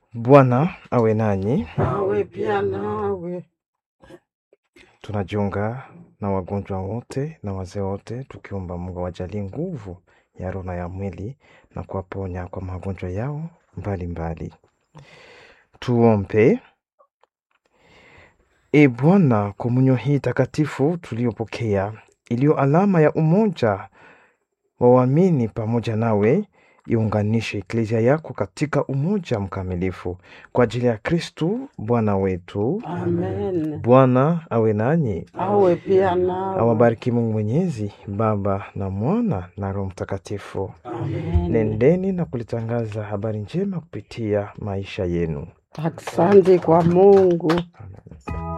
Bwana awe nanyi. Awe pia nawe. Tunajiunga na wagonjwa wote na wazee wote, tukiomba Mungu awajalie nguvu ya roho na ya mwili na kuwaponya kwa magonjwa yao mbalimbali. Tuombe. E Bwana, komunyo hii takatifu tuliyopokea, iliyo alama ya umoja wa waamini pamoja nawe, iunganishe eklezia yako katika umoja mkamilifu kwa ajili ya Kristu Bwana wetu. Amen. Bwana awe nanyi, Awe pia nawe. awabariki Mungu Mwenyezi, Baba na Mwana na Roho Mtakatifu. Amen. Nendeni na kulitangaza habari njema kupitia maisha yenu. Asante kwa Mungu. Amen.